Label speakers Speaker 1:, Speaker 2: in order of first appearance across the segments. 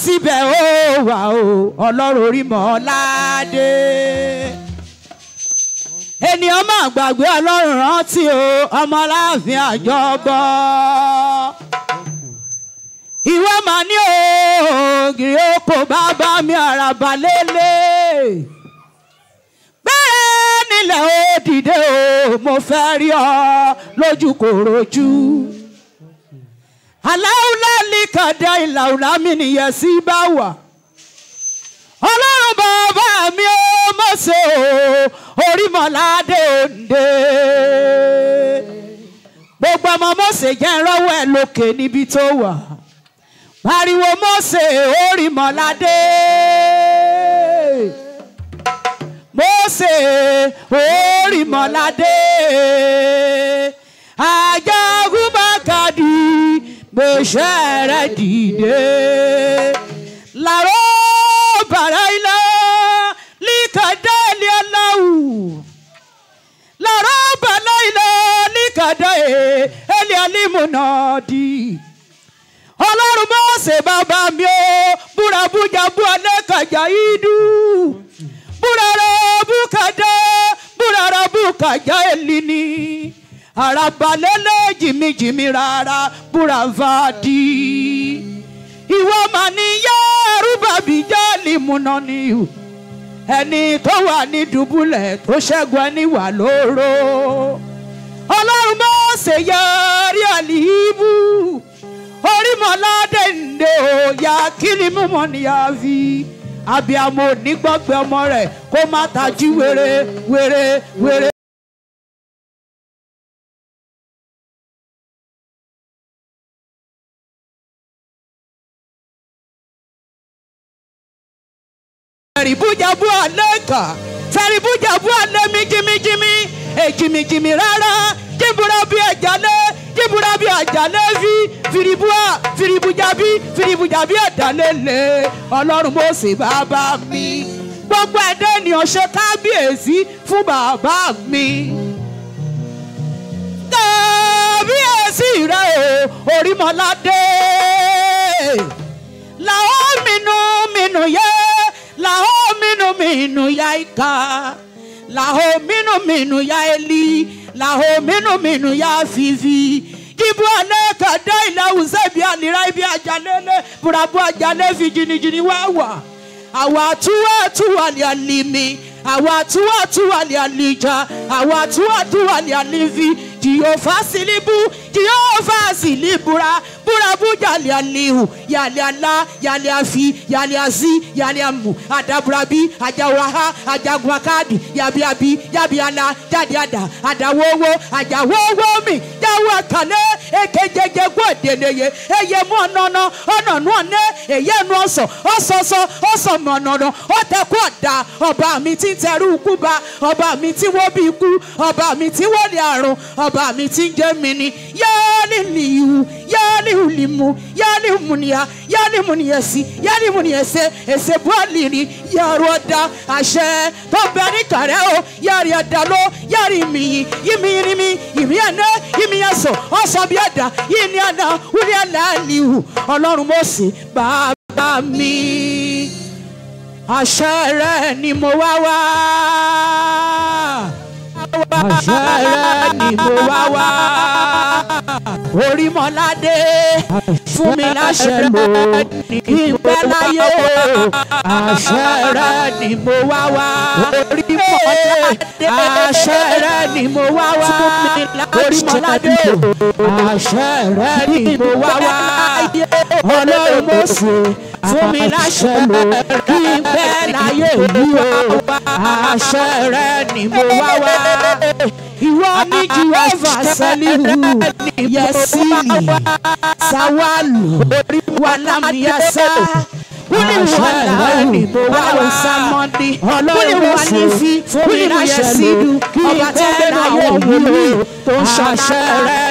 Speaker 1: síbẹ̀ ó wà o ọlọ́run orí mọ́ládé ènìyàn máa gbàgbé ọlọ́run rántí o ọmọláàfin àjọbọ ìwọ máa ní ògiri oko bàbá mi àràbà lélẹ̀ bẹ́ẹ̀ nílẹ̀ ó dìde o mo fẹ́ rí ọ lójú kòròjú aláwùlá líkàdá ìlàwùlá mi nìyẹn sí bá wà ọlọ́run bàbá mi ó mọ̀ ṣe o orímọ̀ládé òǹdè gbogbo ọmọ mọ̀ṣẹ̀ jẹ́ ìrọ́wọ́ ẹ̀ lókè níbi tó wà pariwo mọ̀ṣẹ̀ orímọ̀ládé mọ̀ṣẹ̀ orímọ̀ládé ajagunmakadi gbèsè rẹ dìde làrọ̀ bàrà ilẹ̀ líkàdá ilé aláwù làrọ̀ bàrà ilẹ̀ líkàdá ilé alímúnàdì ọlọ́run bá ṣe bàbá mi ó búra bújà bú alẹ́ kàjà ìdú búra rẹ̀ búkàdá búra rẹ̀ búkàjà èlì ni àràbàlẹ́lẹ̀ jìmìjìmì rárá búra fàdí ìwọ mà ní yárúbàbí jáàlì múná ni o ẹni tó wà ní dùbúlẹ̀ tó ṣẹ́gun ẹni wà lóró ọlọ́run bá ṣe yọrí àlìbù orímọ̀ládé ǹdẹ òòyà kíni mímọ́ ni a fi abiyamọ onígbọ́gbẹ́ ọmọ rẹ̀ kó má tají wéré wéré wéré. fẹ̀rìbújàbú àlẹ́kà fẹ̀rìbújàbú àlẹ́ mi jimijimi èjìmìjìmì rárá jíbúra bí ẹ̀jálẹ̀ jíbúra bí ẹ̀jálẹ̀ fi fìrìbúà fìrìbújàbí fìrìbújàbí ẹ̀dálẹ́lẹ̀ ọlọ́run mo sì bàbá mi gbogbo ẹ̀dá ènìyàn ṣe kábíyèsí fún bàbá mi kábíyèsí rẹ o orímọládé làwọn mìnú mìnú yẹ làwọn mìnú mìnú ya ìka làwọn mìnú mìnú ya eli làwọn mìnú mìnú ya fífi kíbu alẹ́ kàdé ilẹ̀ awùsẹ́ bí àlìrá ibi àjálẹ́lẹ́ burabu àjálẹ́ fi jìnnìjìnnì wá wà àwa àtúwà àtúwà lè àlìmí àwa àtúwà àtúwà lè àlìjà àwa àtúwà àtúwà lè àlìfi jìyófà sílíbù jìyófà sílíbùra búrabu yàlẹ́ àlìhù yàlẹ́ àlá yàlẹ́ àfi yàlẹ́ àzí yàlẹ́ àmù àdàbùrabí àjàwàhá àjàgùnàkàdì yàbíàbí yàbíàlá jáde-àdà àdàwọ́wọ́ àjàwọ́wọ́ mi jáwọ́ àkàlẹ́ èkéjẹjẹ gbọ́dẹ̀lẹ́yẹ ẹyẹ mú ọ̀nàna ọ̀nànú ọ̀nẹ́ èyẹ nu ọ̀sọ̀ ọ̀sọ̀sọ̀ ọ̀sọ̀mọ̀ ọ̀nàna ọ̀tẹ̀kọ̀ ọ̀dà ọba mi ti ń tẹrú ikú ba ọba mi tí wọ́n bí ikú ọba mi tí wọ́n lè àrùn ọba mi tí ń jẹ́ mi ni yáálì nìyíwù yáálì ulimu yáálì múnìyà yáálì múnìyẹsí yáálì múnìyẹsẹ ẹsẹ bualiri yàrá ọ̀dà àṣẹ tó bẹ ní kàrẹ́ o yàrá ọ̀dà ló yàrá ìmìyì ìmìyìnrìmì ìmìyànà ìmìyànsọ ọ̀sọ̀ bí ọ̀dà yìí ní àná wúni àlàálìhù ọlọ́run mọ̀ọ́sì bàbá mi àṣẹ rẹ ni mo wá wá. àṣẹ rẹ ni mo wá wá. orímọ̀ládé fún mi láṣẹ lò kí n pẹ́ láyé. àṣẹ rẹ ni mo wá wá. orímọ̀ládé àṣẹ rẹ ni mo wá wá. orímọ̀ládé àṣẹ rẹ ni mo wá wá. ọlọ́run mo sì fún mi láṣẹ lò kí n pẹ́ láyé mi o àṣẹ rẹ ni mo wá wá. ìwọ ni jehova sẹ́líhù yẹsìlì sáwálù wàlámìyẹsà wúni wàlá ni mo wá wá sámọ́dí wúni wà ní fi wúni láṣẹ sídu ọba tí ń bẹ láyé mi tó ń ṣàṣẹ rẹ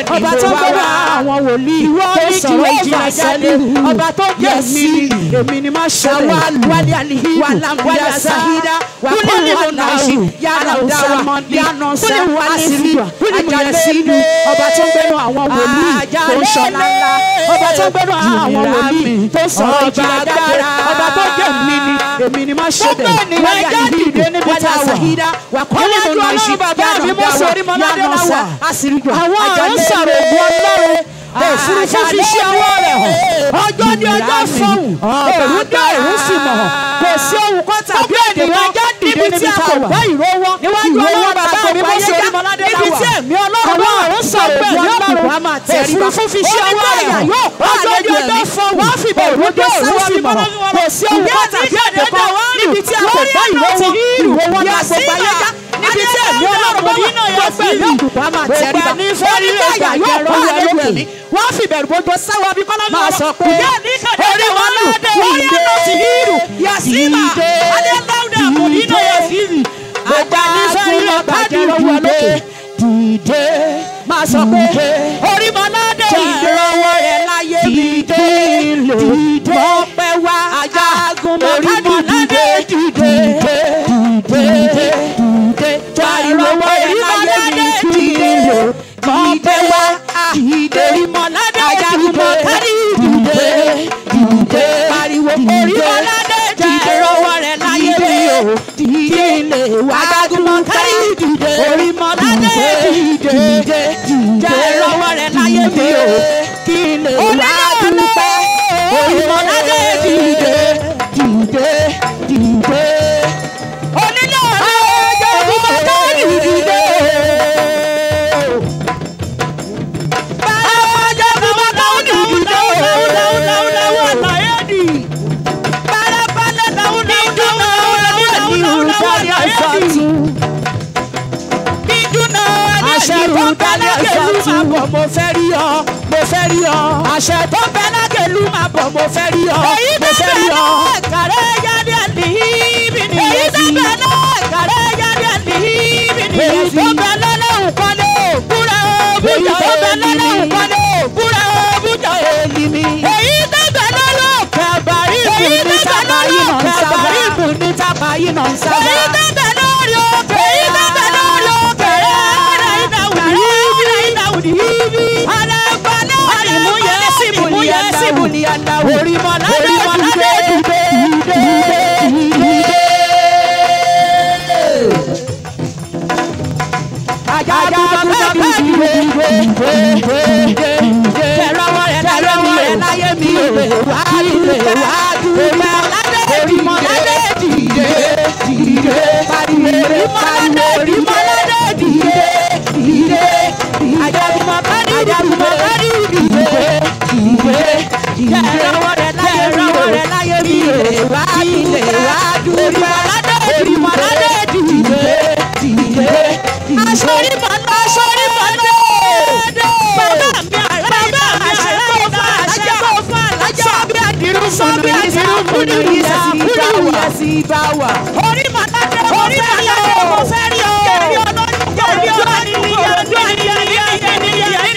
Speaker 1: ọba tó gbọ́dọ̀ àwọn wòlíì tó sọ̀rọ̀ ìjìnlẹ̀ jáde ọba tó jẹ́ mi èmi ni máa ṣe wálé àlìhí wálé àsàhídá kúlẹ̀ wàlá yàrá dáwà yàrá sá àṣírí àjàlẹ̀ sílùú ọba tó gbẹ́nu àwọn wòlíì tó ń ṣọlá ńlá ọba tó gbẹ́nu àwọn wòlíì tó sọ̀rọ̀ ìjìnlẹ̀ jáde ọba tó jẹ́ mi ni èmi ni máa ṣe bẹ̀ wálé àlìhí wálé àsàhídá wà kọ́lé tó náà ṣe yàrá dáwà yàrá sá àṣírí àwọn àrùn sọ̀rọ̀ ògùn ọlọ́run òfurufú fi ṣe ọwọ́ rẹ̀ hàn ọjọ́ ní ọjọ́ fọ́hùn èrú dá èrú sì mọ̀ hàn kò sí ohun kan tàbí èdè kan níbi tí a kò gbọ́ ìró wọn níwájú ọlọ́run bàbá mi bó ṣe rí níbi tí ẹ̀mí ọlọ́run àwọn àrùn sọ̀rọ̀ pẹ̀lú ọlọ́run òfurufú fi ṣe ọwọ́ rẹ̀ hàn ọjọ́ ní ọjọ́ fọ́hùn wọ́n fi bẹ̀ ìró dá èrú sì mọ̀ hàn kò sí ohun kan tàbí èdè kan níbi tí a kò gbọ́ ìró wọn ìró wọn la gbogbo ayé já níbi tí ẹ̀mí ọlọ́run bá wà gbogbo ẹ̀mí òkùnkùn á máa tẹríba orí káyà yóò bọ́ àlejò ẹ̀mí wọ́n fi bẹ̀rù bójú sáwọ́ bí kọ́lá máa sọ pé orí wọn lù wọ́n yẹ lọ sí hírù yasima adéláwùdà mùdínà yasiri gbogbo anífẹ́rí lọ bàjẹ́ lọ́wọ́ lókè dìde máa sọ pé orí mọ́ládé ìdúrówó rẹ̀ láyé dìde dìde mọ́pẹ́ wá ajagun mọ́ládé dìde dìde dìde jariwo rẹ̀ láyé dìde mọ́pẹ́ wá dìde mọ́ládé ajagun mọ́ládé dìde dìde pariwo orí mọ́ládé dìde rọwọ́ rẹ̀ láyé dìde lè wá ajagun mọ́ládé dìde orí mọ́ládé dìde dìde rọwọ́ rẹ̀ láyé dìde kí lè wá dúpẹ́ orí mọ́ládé dìde dìde dìde onílé ọ̀rẹ́ ajagun mọ́ládé dìde. àṣẹ tó bẹ lágẹ̀lú máa bọ̀ mo fẹ́ rí ọ mo fẹ́ rí ọ àṣẹ tó bẹ lágẹ̀lú máa bọ̀ mo fẹ́ rí ọ mo fẹ́ rí ọ. kàrẹ́ yáde àdìhíbi ni èyí tó bẹ náà kàrẹ́ yáde àdìhíbi ni èyí tó bẹ lọ́lọ́hùn kọ́lé òkúra òbújà èyí tó bẹ lọ́lọ́hùn kọ́lé òkúra òbújà èlì mi. èyí tó bẹ lọ́lọ́hùn kàbàrí ìbùn ní tábàyí nà ń sábà kàbàrí ìbùn ní tábàyí nà ń sábà. èyí tó bẹ lórí òkè èyí tó bẹ lórí òkè Orí màládé, orí màládé, mo fẹ́ rí ọ. Jẹ̀bi ọlọ́run, jẹ̀bi ọlọ́run, jẹ̀bi ọlọ́run.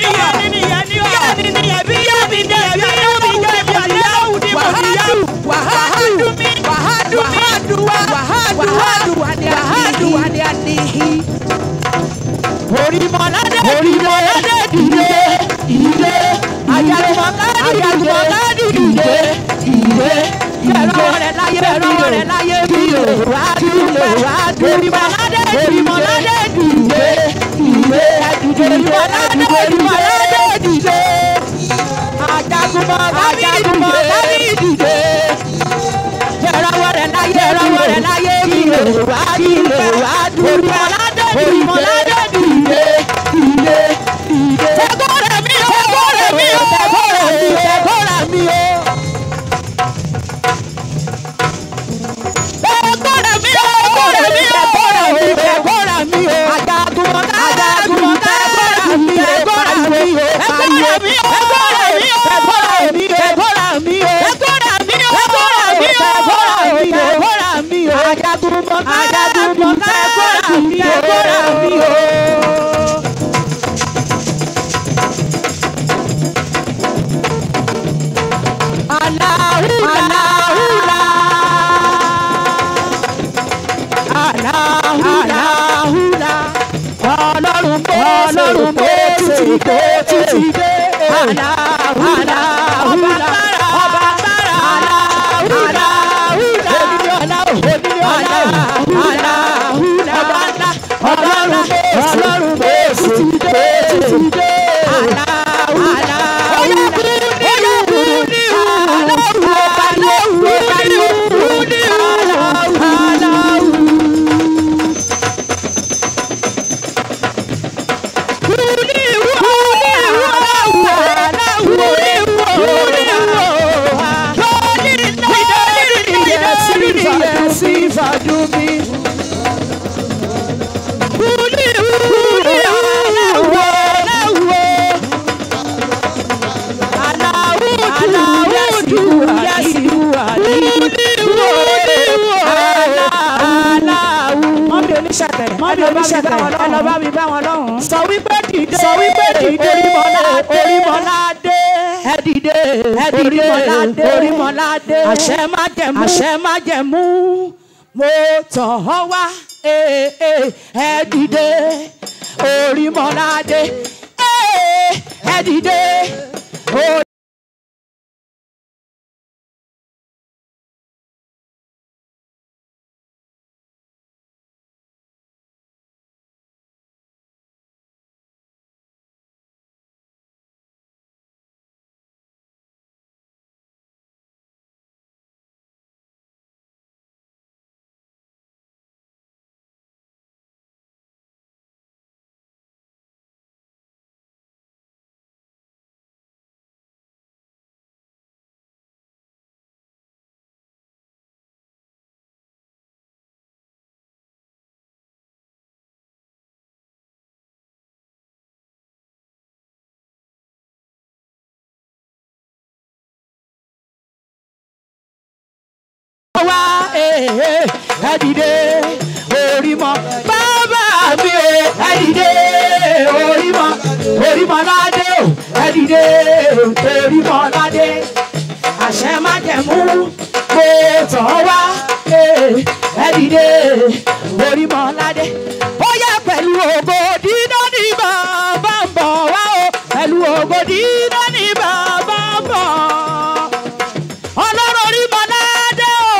Speaker 1: Orimọlade orimọlade dìde dìde ayalumọlade dìde dìde bẹ̀rọ rẹ̀ láyé bẹ̀rọ rẹ̀ láyé bí lè wá dúpẹ́ orimọlade orimọlade dìde dìde orimọlade orimọlade dìde ajagunmọlade ajagunmọlade dìde bẹ̀rọ rẹ̀ láyé bẹ̀rọ rẹ̀ láyé bí lè wá dúpẹ́ orimọlade orimọlade dìde dìde dìde. tẹ́gọ́rẹ̀ mi o tẹ́gọ́rẹ̀ mi o tẹ́gọ́rẹ̀ mi o tẹ́gọ́rẹ̀ mi o. tẹ́gọ́rẹ̀ mi o tẹ́gọ́rẹ̀ mi o tẹ́gọ́rẹ̀ mi o tẹ́gọ́rẹ̀ mi o. ajagunmọ̀ ajagunmọ̀ tẹ́gọ́rẹ̀ mi tẹ́gọ́rẹ̀ mi o. tẹ́gọ́rẹ̀ mi o tẹ́gọ́rẹ̀ mi o tẹ́gọ́rẹ̀ mi o tẹ́gọ́rẹ̀ mi o. ti dé. Aláwùlà ọba tára ọba tára aláwùlà onílé ọlá onílé ọlá aláwùlà ọba ńlá ọba ńlá ọlọ́run bẹ́ẹ̀sì ti dé ti dé. Aláwùlà oyakuru oyakuru ní aláwùlà aláwùlà ní aláwùlà.
Speaker 2: mọ́mí oníṣẹ̀kẹ̀rẹ̀
Speaker 1: Mọ́mí oníṣẹ̀kẹ̀rẹ̀,
Speaker 2: ẹ lọ bá mi bá wọn lọ́hùn-ún.
Speaker 1: sọ wípé dìde
Speaker 2: Sọ wípé dìde,
Speaker 1: orímọládé
Speaker 2: Orímọládé.
Speaker 1: ẹ dìde ẹ dìde
Speaker 2: Orímọládé.
Speaker 1: orímọládé àṣẹ má jẹ̀mú àṣẹ má jẹ̀mú mo tọ̀ ọ́ wá ee, ee, ẹ dìde orímọládé ee, ẹ dìde. orí- wá ee, ẹ dìde orímọ bàbá mi o ẹ dìde orímọ orímọ ládé o ẹ dìde orímọ ládé àṣẹ má jẹ̀mú mo tọ̀ wá ee, ẹ dìde orímọ ládé ó yá pẹ̀lú ògo dídán ní bàbá ń bọ̀ wá o pẹ̀lú ògo dídán ní bàbá ń bọ̀ ọlọ́run orí mọ́ládé o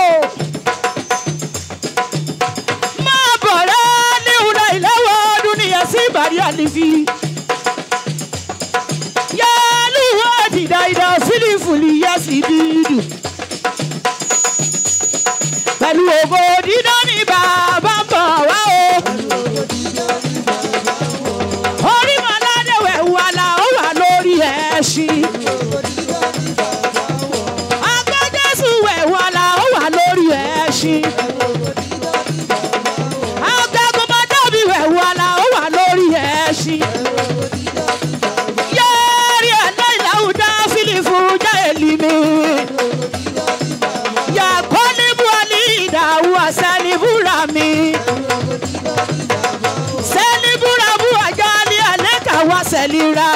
Speaker 1: máa bọ̀ rẹ́ ní ìhùnà ìlẹ́wọ̀ ọdún nìyẹn sí ìbàdí àlìfi yálù àdìdá ìdá fílífùlì yẹ sí dídù pẹ̀lú ògo dídán ní bàbá ń bọ̀ wá o orí mọ́ládé wẹ̀ wà là ó wà lórí ẹṣin. Agbẹ́jẹ́sù ẹ̀wọ̀n la ó wà lórí ẹṣin. Agbẹ́gunmọ́dọ́bí ẹ̀wọ̀n la ó wà lórí ẹṣin. Yẹ́rì ẹ̀lẹ́ ìlàwùdá fílífù já èlì mi. Yàkọ́ níbu ọ̀lì ìdààwú àṣẹ́ni búra mi. Sẹ́ni búra bú àjà ní alẹ́ kàwá sẹ́lira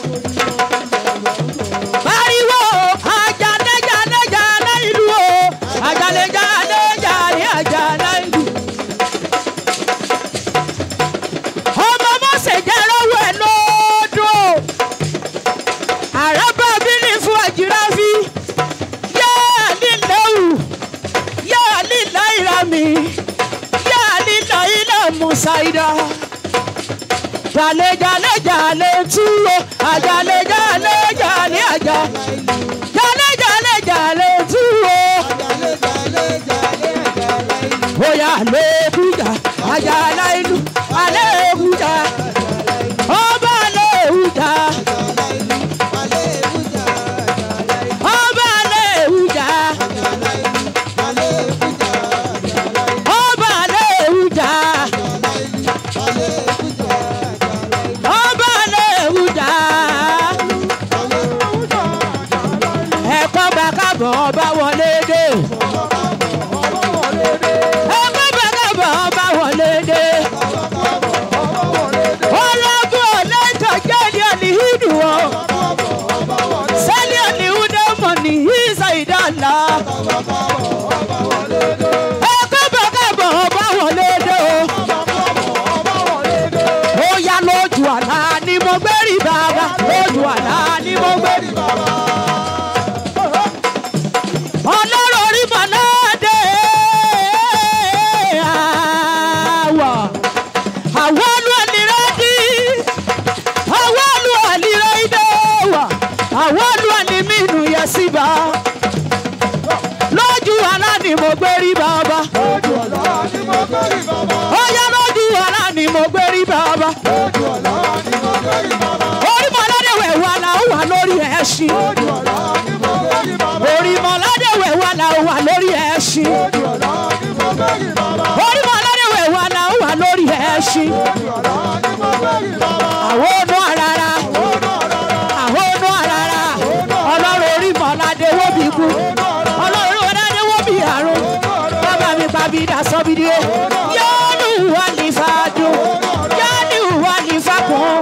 Speaker 1: pariwo ajalejalejalẹ ìlú o ajalejalejalẹ àjàlẹ ìlú. ọmọ mọ́sẹ̀ jẹ́ lọ́wọ́ ẹ̀ lọ́dún o àràbà bílí fún àjìráfí yáà lílẹ̀wù yáà lílẹ̀ ìrami yáà lílẹ̀ ilẹ̀ musaida jale jale jale tuwo ajale jale jale aja jale jale jale tuwo oya aleluya ajala ilu aleluya ọba aleluya ọba aleluya ọba aleluya ọba aleluya ẹ̀kọ́ bá kábọ̀ ọba wọlé dé ẹ̀kọ́ bá kábọ̀ ọba wọlé dé ọlọ́gbọ́n ọ̀lẹ́tọ̀ jẹ́ni ọ̀nìhídù o sẹ́ni ọ̀nìhúdẹ́ mọ̀ ní ìsà ìdáǹlá ẹ̀kọ́ bá kábọ̀ ọba wọlé dé o ó yá lójú àlá ni mo gbé rí bàbá lójú gbé rí bàbá.
Speaker 3: lójú ọ̀la ni mo gbórí bàbá.
Speaker 1: ó yá lójú ọ̀la ni mo gbé rí bàbá.
Speaker 3: lójú ọ̀la ni mo gbórí bàbá.
Speaker 1: orí mọ́ládéwẹ̀ wà là ó wà lórí ẹṣin.
Speaker 3: lójú ọ̀la ni mo gbórí bàbá.
Speaker 1: orí mọ́ládéwẹ̀ wà là ó wà lórí ẹṣin.
Speaker 3: lójú ọ̀la ni mo gbórí bàbá.
Speaker 1: orí mọ́ládéwẹ̀ wà là ó wà lórí ẹṣin.
Speaker 3: lójú ọ̀la ni mo gbórí bàbá.
Speaker 1: àwọn onú àràrà
Speaker 3: ó náà rárá.
Speaker 1: àwọn onú àràrà ọlọ́run orí mọ́ládé wó bí kú ọlọ́run ọ̀dádé wó bí àrùn bàbá mi pàbí dà sọ́bìdì ẹ̀ yọ́nù wà ní fàdùn yọ́nù wà ní fàkùn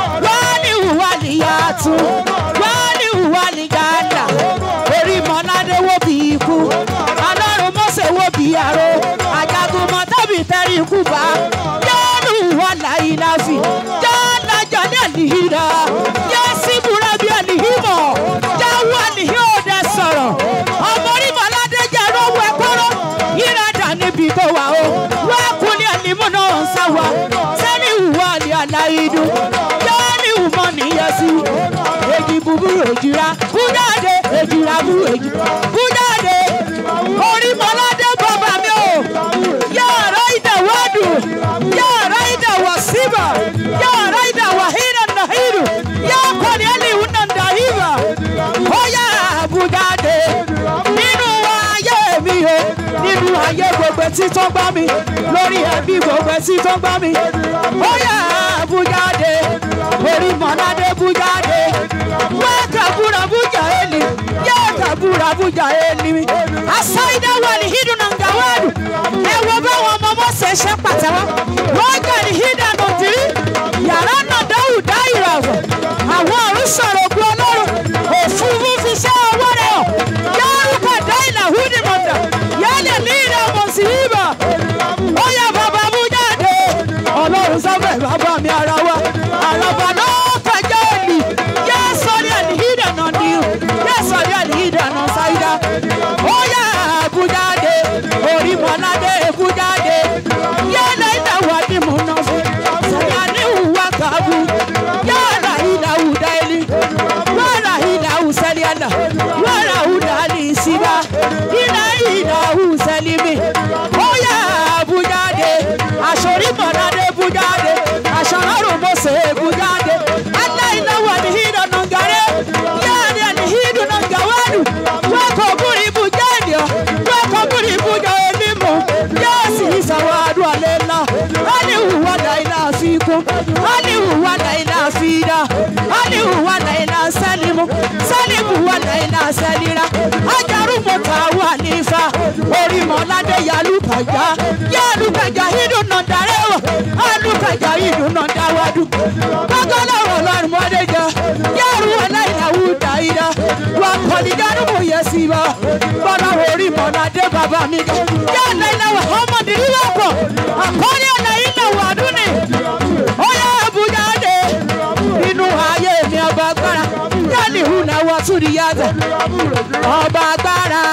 Speaker 1: wọ́nù wà ní yàtún wọ́nù wà ní gàdà orí mọ́ládé wó bí ikú ọlọ́run mọ́sẹ̀ wó bí àrò àjàgùn mọ́tàbí tẹ́rì ikú bá yọ́nù wà láyé láfi yọ́nà jọ́ní àlìhìrà yẹ́sì búra bí àlìhìmọ̀ jáwọ́ àlìhìmọ̀ ọ̀dẹ sọ̀rọ̀ ọmọ orí mọ́ládé jẹ́ rówó ẹ̀kọ́rọ́ yíradà níbi tó wà ó wẹ́ẹ̀kúnlẹ̀ àlìmọ̀ náà ń sáwà sẹ́ni ìwà àlì àlàyédú yọ́nì ìwùmọ̀ nìyẹsí èjì búburú èjìrá bújáde èjìrá bú èjì bújáde orí mọ́ládé bàbá mi ò yàrá ìdàwọ́dù yàrá ìdàwọ̀ síbà yàrá ìdàwọ̀ hínà nàhírù yàkọ̀ni ẹlẹ́wù nàndàhírà ó yà bújáde nínú ayé mi o nínú ayé gbogbo tí tó gbá mi lórí ẹbí gbogbo tí tó gbá mi ó yà bújáde orí mọ́ládé bújáde wẹ́ẹ̀kà búra bújà ẹni yẹ́ẹ̀kà búra bújà ẹni mi asáyídá wà ní hídùn náà gàwádù ẹ wo báwọn ọmọ ọmọ ṣe ṣe pàtẹ́wọ́ wọ́n gà ní hídà náà tìrí yàrá náà dáhùn dá ìràwọ̀ àwọn ọ̀run sọ̀rọ̀ ògùn ọlọ́run òfurufú fi ṣẹ́ ọwọ́ rẹ̀ hàn yárùkà dá ìlà húdì mọ̀dà yálẹ̀ ní ìlà ọmọ sí ibà ó yẹ bàbá mú jáde ọlọ́run sábẹ̀ bàbá mi ara wa àràbà náà kọjá òní yẹ sọ́rí ẹni hídà náà ní o yẹ sọ́rí ẹni hídà náà sáyidá ó yẹ bújáde orí mọ́ládé bújáde yálẹ̀ ìlà wà ní múná fún sẹ́yà ní ìwà kàbú yálà ìlà ìwùdá ẹni wàrà ìlà ìwùsẹ́lẹ̀ ẹ̀nà wàrà ìwùdá ní ìsìnbá ìlà ìlà ìwùsẹ́lẹ̀ mi ó yẹ bújáde àṣọrí mọ́ládé bújáde àṣàrárò mọ́sẹ̀ bújáde aláìláwà ní hídà nàngàrẹ́ yáàdì ní hídù nàngàwádù wákò búrí bújáde wákò búrí bújá onímọ̀ yáàsì ìsàwádù àlẹ́lá alihuwa láìlá fíkún alihuwa láìlá fídà alihuwa láìlá sẹ́límù sẹ́límù wà láìlá sẹ́líra ajárùmọ̀tà wà nífa orí mọ́ládé yálùkàjá yálùkàjá hídù nàndàrẹ́wọ̀ alùkàjá hídù nàndàwádù kọ́kọ́lọ́wọ̀ lọ́rùn mọ́dẹ́jà yàrá wà láìlá wù dáìdá wà kọ́nìdánù mú yẹ sí bá bọ́lá orí mọ́ládé bàbá mi ká yà láìlá wà ọmọdé rí wà pọ̀ àkọ́rí ọ̀nà ilẹ̀ wà dúnni ó yẹ àbújá dé inú ayé mi ọba agbára yálì hùnà wà tún ní yàtọ̀ ọba agbára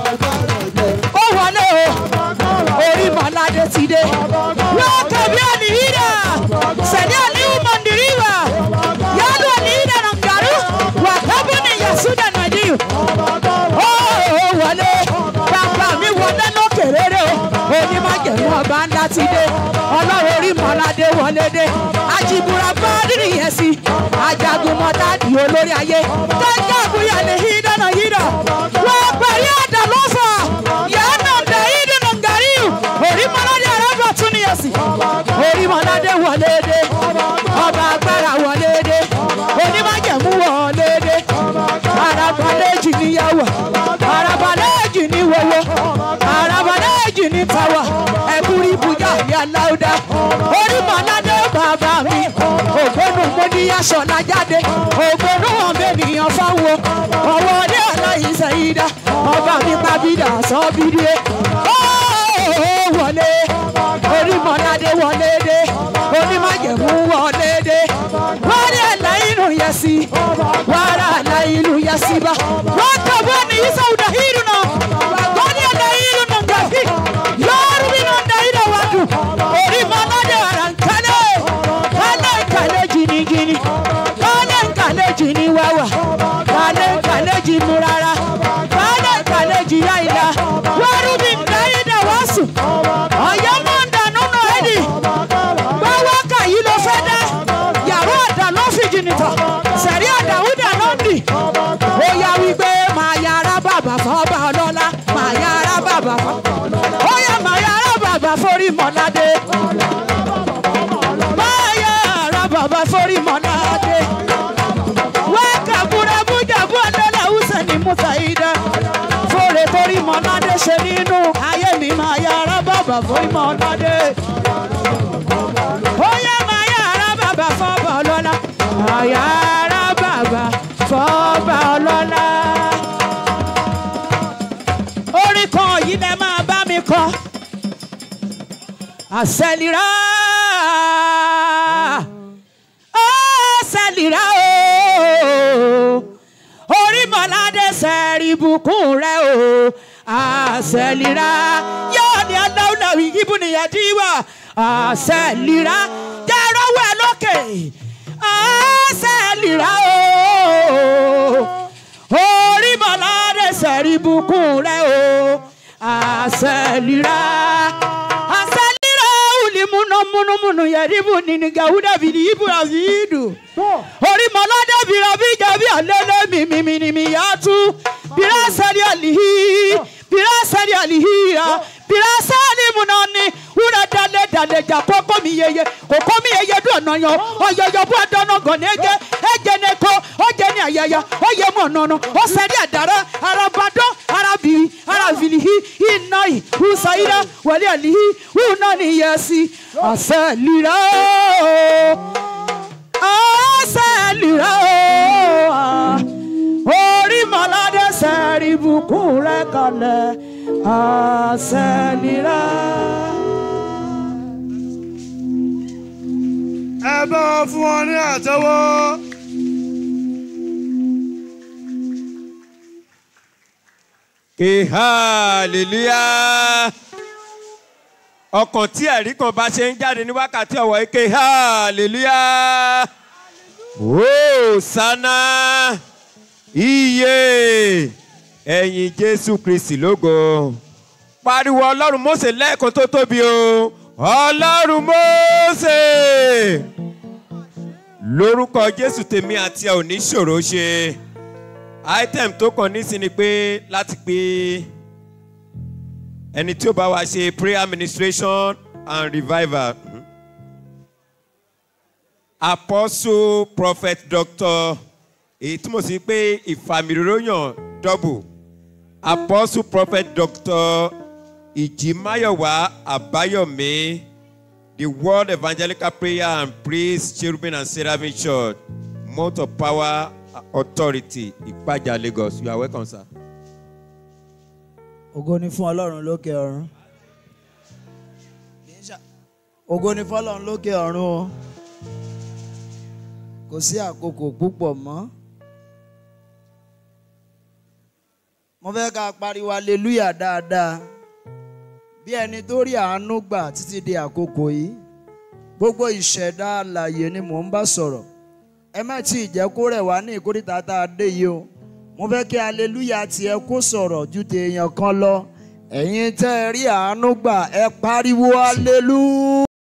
Speaker 1: ó wọlé o orí mọ́ládé ti dé wọ́n kàbí àní hídà sẹ̀dí àníwú mọ̀ndìríwà yálù àní hídà nàngàrú wà kábù ní yasuda nàìjíríà ó wọlé bàbá mi wọlé lókè rere o onímọ̀jẹ̀mú ọba ńlá ti dé ọlọ́run orí mọ́ládé wọlé dé ajibura bá rírì yẹn sí ajagun mọ́tà di olórí ayé tọ́jú àbúyá ní hídà náà hídà wọ́n pẹ̀lú àdá lọ́fà yàrá dá hídà náà gàrí orí mọ́ládé arábà tún ní yẹn sí orí mọ́ládé wọlé dé ọba agbára wọlé dé onímọ̀jẹ̀mú wọlé dé arabalẹ́jì níyàwó arabalẹ́jì ní wọ́wọ́ arabalẹ́jì ní tàwa ẹ̀kúrí bùjá ìyá láúdá orí mọ́ládé bàbá mi ògbónú mọ́níyàṣọ́ lájáde ògbónú ọ̀bẹ̀nìyàn fáwọn ọwọ́ ọdẹ aláìsẹ̀ yìí dá ọba mi pàbídà sọ́bìrì ó wọlé orí mọ́ládé wọlé dé onímọ̀jẹ̀mú wọlé dé wọ́n rí ẹ̀là inú yẹ sí wàrà ẹ̀là inú yẹ sí bá wọ́n kàwé ní ìsọ̀wùdà ìlú náà wọ́n rí ẹ̀là inú náà gàfí yọ̀ọ́rù bí náà dá ìlú wa dùn orí mọ́ládé wàrà nkálẹ̀ kálẹ̀ nkálẹ̀ jìnnìjìnnì kálẹ̀ nkálẹ̀ jìnnì wáwà kálẹ̀ nkálẹ̀ jìnnì rárá kálẹ̀ nkálẹ̀ jìnnì àyìnlá wọ́ọ́rù bí ndá forí mọ́ládé. báyà ara bàbá forí mọ́ládé. wákà búra bújà bú ọ̀dọ́là húsẹ̀ ní mùsàìdá. fòrè torí mọ́ládé ṣe nínú ayé mi máa yà ara bàbá forí mọ́ládé. ó yẹ máa yà ara bàbá fọ́bà ọlọ́lá. àyà ara bàbá fọ́bà ọlọ́lá orin kan yìí lẹ máa bá mi kọ. àṣẹlira àṣẹlira o orí mọ̀ládé sẹ́ẹ̀rì bùkún rẹ o àṣẹlira yóò ní aláwùláwì ibùnìyàn díwà àṣẹlira jẹ́rọ̀wọ́ ẹ lókè àṣẹlira o orí mọ̀ládé sẹ̀rí bùkún rẹ̀ o àṣẹlira àṣẹlira òlì múnamúnamúnú yẹ̀rìbù nínú gàwúdà bìrì ibùra fìdù orí mọ̀ládé bìrà bíjà bí àlélẹ́ mímímímí yàtú bìrà sẹ́rí àlìhí bìrà sẹ́rí àlìhí ya bìrà sẹ́rí múnani wúrà dalẹ̀ dalẹ̀ jà kókó mi yeye kókó mi yeye dùn ọ̀nà yan ọ̀yọ̀yọ̀ bú ọ̀dọ́nà gọ̀nẹ́gẹ́ ẹ̀jẹ̀ ní kó ọ̀jẹ̀ ní àyẹ̀yẹ̀ ọ̀yẹ̀ mú ọ̀nà ọ̀nà ọ̀sẹ̀rí àdàrà arabadọ́ arabiri arabilihi inayi husayira wẹ̀lẹ̀ àlihi hunani yẹsi àṣẹlira àṣẹlira orí mọ̀ládé sẹ́rí bùkún rẹ̀ kalẹ̀ àṣẹlira.
Speaker 3: ẹ bá wọn fún wọn ní àtẹ́wọ́.
Speaker 4: ké hallelujah ọkàn tí ẹ̀rí kan bá ṣe ń jáde ní wákàtí ọ̀wọ́ yìí ké hallelujah hosanna iye ẹ̀yìn jésù kristi lógo pariwo ọlọ́run mósè lẹ́ẹ̀kan tó tóbi o ọlọ́run mósè lórúkọ jésù tèmi àti ẹ ò ní ṣòro ṣe item tó kàn nísìn ni pé láti pé ẹni tí ó bá wa ṣe prayer administration and revival Mhm. apostle prophet doctor èyí túmọ̀ sí pé ìfàmìlóyàn double apostle prophet doctor ìjìmáyọ̀wá àbáyọ̀mí the world evangelical prayer and praise cherubim and seraphim church mount of power authority ìpàjà lagos you are welcome sir.
Speaker 5: ògo ni fún ọlọ́run lókè ọ̀run ògo ni fún ọlọ́run lókè ọ̀run o kò sí àkókò púpọ̀ mọ́ mo fẹ́ ká pariwo hallelujah dáadáa bí ẹni tó rí àánú gbà títí di àkókò yìí gbogbo ìṣẹ̀dá alàyè ni mò ń bá sọ̀rọ̀ ẹ má tí ì jẹ́ kó rẹ̀ wá ní ìkórìtà tá a dé yìí o mo fẹ́ kí hallelujah tiẹ̀ kó sọ̀rọ̀ ju tèèyàn kan lọ ẹ̀yin tẹ́ ẹ rí àánú gbà ẹ pariwo hallelujah.